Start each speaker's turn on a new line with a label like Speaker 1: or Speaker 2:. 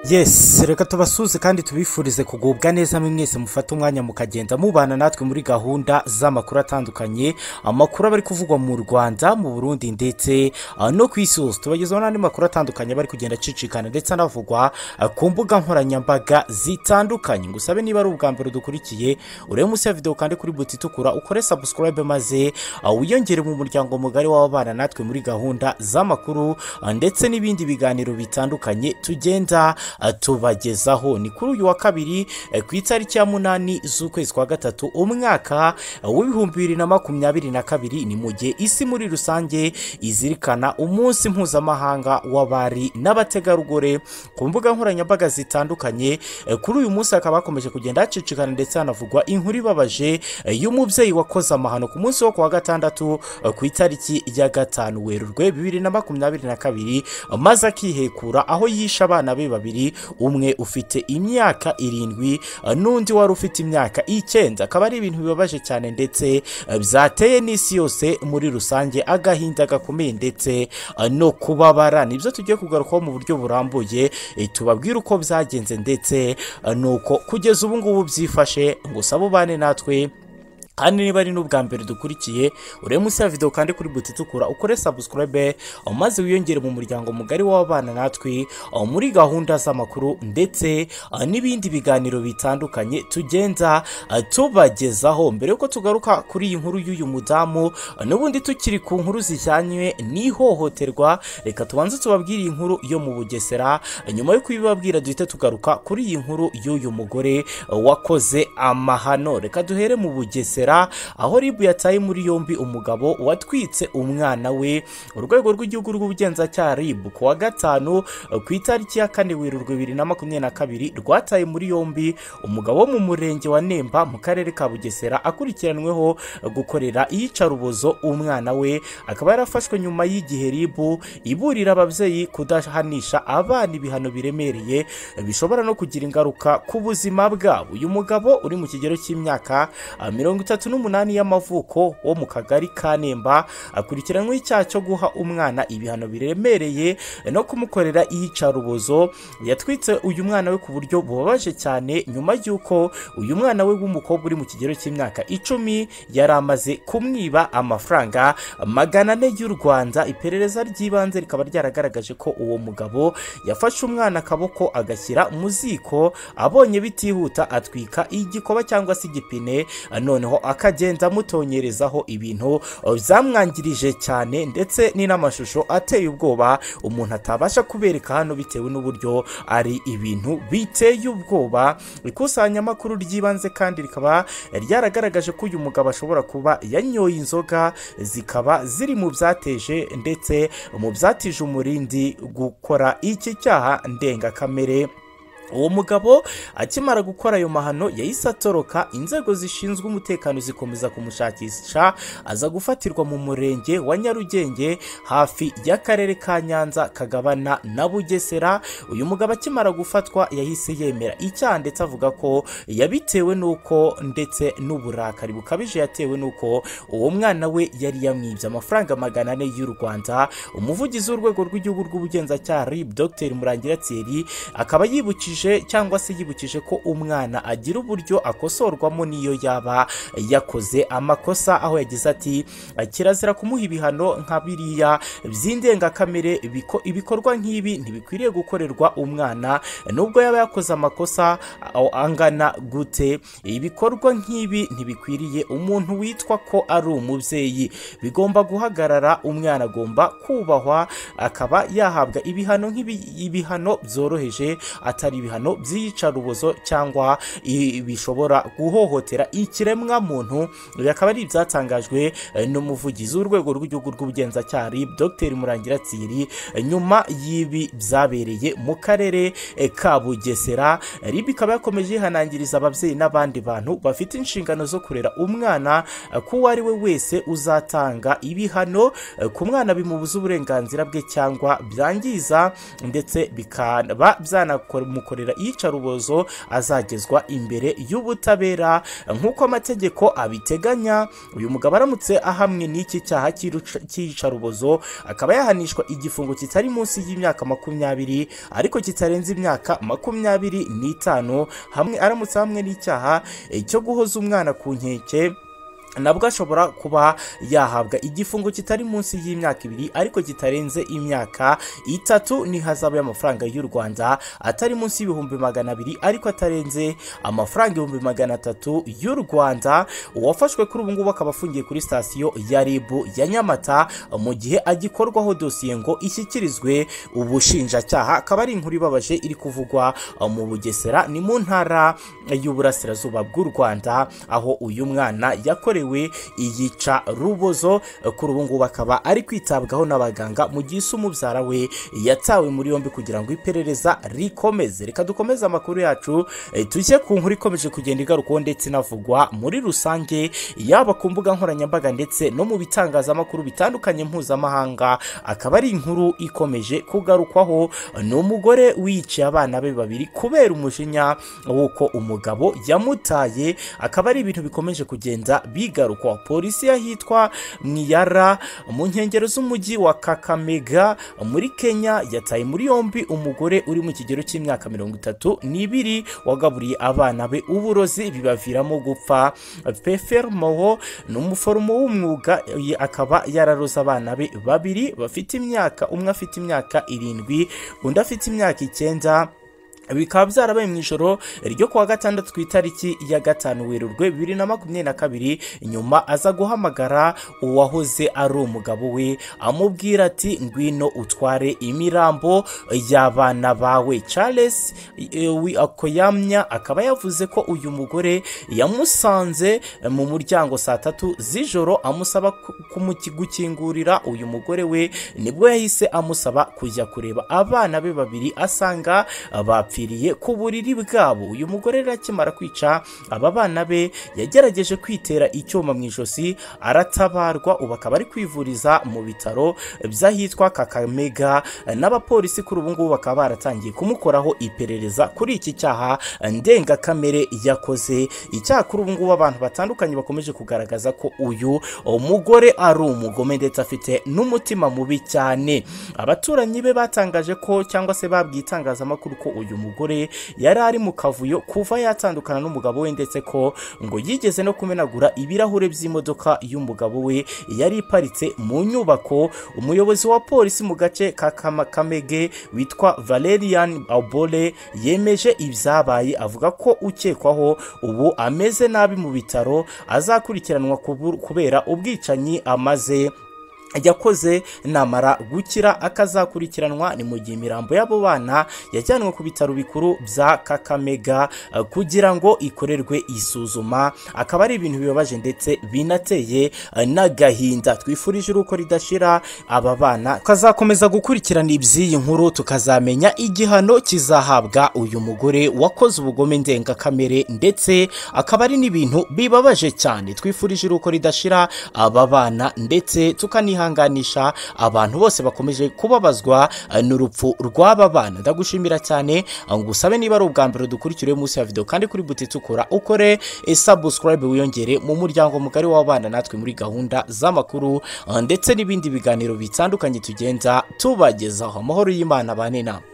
Speaker 1: yesi reka tubasuze kandi tubifurize kugubwa neza mwese mufate umwanya mukagenda mubana natwe muri gahunda z'amakuru atandukanye amakuru aba ari kuvugwa mu rwanda mu burundi ndetse ah, no ku isi hose tubagezaho n'andi makuru atandukanye aba ari kugenda acicikana ndetse anavugwa ah, ku mbuga nkoranyambaga zitandukanye ngusabe niba ari ubwa mbere dukurikiye urebe munsi ya videwo kandi kuri buti itukura ukore sabusikarayibe maze ah, wiyongere mu muryango mugari w'ababana natwe muri gahunda z'amakuru ah, ndetse n'ibindi biganiro bitandukanye tugenda ah, tubagezaho ni kuri uyu wa kabiri eh, ku itariki ya munani z'ukwezi kwa gatatu umwaka ah, w'ibihumbi bibiri na makumyabiri na kabiri ni mu gihe isi muri rusange izirikana umunsi mpuzamahanga w'abari n'abategarugori ku mbuga nkoranyambaga zitandukanye eh, kuri uyu munsi hakaba hakomeje kugenda hacicikana ndetse hanavugwa inkuru ibabaje eh, y'umubyeyi wakoze amahano ku munsi wo ku wa gatandatu eh, ku itariki ya gatanu werurwe bibiri na makumyabiri na kabiri eh, maze akihekura aho yishe abana be babiri umwe ufite imyaka irindwi eh, n'undi wari ufite imyaka icyenda akaba ari ibintu bibabaje cyane ndetse eh, byateye n'isi yose muri rusange agahinda gakomeye ndetse eh, no kubabara nibyo tugiye kugarukaho mu buryo burambuye eh, tubabwire uko byagenze ndetse eh, nuko kugeza ubu ngubu byifashe ngo sabe ubane natwe kandi niba ari n'ubwa mbere dukurikiye urebe munsi ya videwo kandi kuri buti itukura ukore sabusikarayibe maze wiyongere mu muryango mugari w'ababana natwe aho muri gahunda z'amakuru ndetse ah, n'ibindi biganiro bitandukanye tugenda ah, tubagezaho mbere yuko tugaruka kuri iyi nkuru y'uyu mudamu ah, n'ubundi tukiri ku nkuru zijyanye n'ihohoterwa reka tubanze tubabwire iyi nkuru yo mu bugesera Ah, nyuma yo kubibabwira duhite tugaruka kuri iyi nkuru y'uyu mugore ah, wakoze amahano reka duhere mu bugesera Bugesera aho ribu yataye muri yombi umugabo watwitse umwana we urwego rw'igihugu rw'ubugenzacyaha ribu ku wa gatanu eh, ku itariki ya kane werurwe bibiri na makumyabiri na kabiri rwataye muri yombi umugabo wo mu murenge wa nemba mu karere ka bugesera akurikiranweho eh, gukorera iyicarubozo umwana we akaba yarafashwe nyuma y'igihe ribu iburira ababyeyi kudahanisha abana ibihano biremereye eh, bishobora no kugira ingaruka ku buzima bwabo uyu mugabo uri mu kigero cy'imyaka ah, mirongo itatu n'umunani y'amavuko wo mu kagari ka nemba akurikiranyweho icyaha cyo guha umwana ibihano biremereye no kumukorera iyicarubozo yatwitse uyu mwana we ku buryo bubabaje cyane nyuma y'uko uyu mwana we w'umukobwa uri mu kigero cy'imyaka icumi yari amaze kumwiba amafaranga magana ane y'u rwanda iperereza ry'ibanze rikaba ryaragaragaje ko uwo mugabo yafashe umwana akaboko agashyira mu ziko abonye bitihuta atwika igikoba cyangwa se igipine noneho akagenda amutonyerezaho ibintu uh, byamwangirije cyane ndetse ni n'amashusho ateye ubwoba umuntu atabasha kubereka hano bitewe n'uburyo ari ibintu biteye ubwoba ikusanyamakuru ry'ibanze kandi rikaba ryaragaragaje ko uyu mugabo ashobora kuba yanyoye inzoga zikaba ziri mu byateje ndetse mu byatije umurindi gukora iki cyaha ndengakamere uwo mugabo akimara gukora ayo mahano yahise atoroka inzego zishinzwe umutekano zikomeza kumushakisha aza gufatirwa mu murenge wa nyarugenge hafi y'akarere ka nyanza kagabana na bugesera uyu mugabo akimara gufatwa yahise yemera icyaha ndetse avuga ko yabitewe n'uko ndetse n'uburakari bukabije yatewe n'uko uwo mwana we yari yamwibye amafaranga magana ane y'u rwanda umuvugizi w'urwego rw'igihugu rw'ubugenzacyaha rib dr murangira thierry akaba yibukije yabujije cyangwa se yibukije ko umwana agira uburyo akosorwamo n'iyo yaba yakoze amakosa aho yagize ati kirazira kumuha ibihano nka biriya by'indengakamere biko- ibikorwa nk'ibi ntibikwiriye gukorerwa umwana nubwo yaba yakoze amakosa a- angana gute ibikorwa nk'ibi ntibikwiriye umuntu witwa ko ari umubyeyi bigomba guhagarara umwana agomba kubahwa akaba yahabwa ibihano nk'ibi- ibihano byoroheje atari ibihano by'iyicarubozo cyangwa i- bishobora guhohotera ikiremwa muntu ibi akaba ari ibyatangajwe eh, n'umuvugizi w'urwego rw'igihugu rw'ubugenzacyaha RIB, dr murangira tsiri eh, nyuma y'ibi byabereye mu karere eh, ka bugesera rib ikaba yakomeje yihanangiriza ababyeyi n'abandi bantu bafite inshingano zo kurera umwana eh, ko uwo ari we wese uzatanga ibihano eh, ku mwana bimubuza uburenganzira bwe cyangwa byangiza ndetse bikaba byanamukorera azakorera iyicarubozo azagezwa imbere y'ubutabera nk'uko amategeko abiteganya uyu mugabo aramutse ahamwe n'iki cyaha cy'iruca- cy'iyicarubozo akaba yahanishwa igifungo kitari munsi y'imyaka makumyabiri ariko kitarenze imyaka makumyabiri n'itanu hamwe aramutse hamwe n'icyaha eh, cyo guhoza umwana ku nkeke nabwo ashobora kuba yahabwa igifungo kitari munsi y'imyaka ibiri ariko kitarenze imyaka itatu n'ihazabu y'amafaranga y'u rwanda atari munsi y'ibihumbi magana abiri ariko atarenze amafaranga ibihumbi magana atatu y'u rwanda uwafashwe kuri ubu ngubu akaba afungiye kuri sitasiyo ya ribu ya nyamata mu gihe agikorwaho dosiye ngo ishyikirizwe ubushinjacyaha akaba ari inkuru ibabaje iri kuvugwa mu bugesera ni mu ntara y'uburasirazuba bw'u rwanda aho uyu mwana yakorewe iyica rubozo kuri ubu ngubu akaba ari kwitabwaho n'abaganga mu gihe ise umubyara we yatawe muri yombi kugira ngo iperereza rikomeze reka dukomeze amakuru yacu eh, tujye ku nkuru ikomeje kugenda igarukwaho ndetse inavugwa muri rusange yaba ku mbuga nkoranyambaga ndetse no mu bitangazamakuru bitandukanye mpuzamahanga akaba ari inkuru ikomeje kugarukwaho ni umugore wiyiciye abana be babiri kubera umujinya w'uko umugabo yamutaye akaba ari ibintu bikomeje kugenda bigarukwa polisi y'ahitwa mwiyara mu nkengero z'umujyi wa kakamega muri kenya yataye muri yombi umugore uri mu kigero cy'imyaka mirongo itatu n'ibiri wagaburiye abana be uburozi bibaviramo gupfa pefer moho ni umuforomo w'umwuga ye akaba yararoze abana be babiri bafite imyaka umwe afite imyaka irindwi undi afite imyaka icyenda bikaba byarabaye mu ijoro ryo kuwa gatandatu ku itariki ya gatanu werurwe bibiri na makumyabiri na kabiri nyuma aza guhamagara uwahoze ari umugabo we amubwira ati ngwino utware imirambo y'abana bawe charles eh, wi- akoyamya akaba yavuze ko uyu mugore yamusanze mu muryango saa tatu z'ijoro amusaba ku- kumuki- gukingurira uyu mugore we nibwo yahise amusaba kujya kureba abana be babiri asanga bapfiriye ku buriri bwabo uyu mugore rero akimara kwica aba bana be yagerageje kwitera icyuma mu ijosi aratabarwa ubu akaba ari kwivuriza mu bitaro by'ahitwa kakamega n'abapolisi kuri ubu ngubu bakaba baratangiye kumukoraho iperereza kuri iki cyaha ndengakamere yakoze icyaha kuri ubu ngubu abantu batandukanye bakomeje kugaragaza ko uyu mugore ari umugome ndetse afite n'umutima mubi cyane abaturanyi be batangaje ko cyangwa se babwiye itangazamakuru ko uyu mugore yari ari mu kavuyo kuva yatandukana n'umugabo we ndetse ko ngo yigeze no kumenagura ibirahure by'imodoka y'umugabo we yari iparitse mu nyubako umuyobozi wa polisi mu gace ka Kama- kamege witwa valerian abole yemeje ibyabaye avuga ko ukekwaho ubu ameze nabi mu bitaro azakurikiranwa kubu- kubera ubwicanyi amaze yakoze namara gukira akazakurikiranwa ni mu gihe imirambo y'abo bana yajyanwe ku bitaro bikuru bya kakamega eh, kugira ngo ikorerwe isuzuma akaba ari ibintu bibabaje ndetse binateye eh, n'agahinda twifurije uruko ridashira aba bana tukazakomeza gukurikirana iby'iyi nkuru tukazamenya igihano kizahabwa uyu mugore wakoze ubugome ndengakamere ndetse akaba ari n'ibintu bibabaje cyane twifurije uruko ridashira aba bana ndetse tukanihanganisha abantu bose bakomeje kubabazwa eh, n'urupfu rw'aba bana ndagushimira cyane eh, ngusabe niba ari ubwa mbere dukurikiriye munsi ya video kandi kuri buti tukora ukore eh, subscribe wiyongere mu muryango mugari w'abana natwe muri gahunda z'amakuru eh, ndetse n'ibindi biganiro bitandukanye tugenda tubagezaho amahoro y'imana bane namwe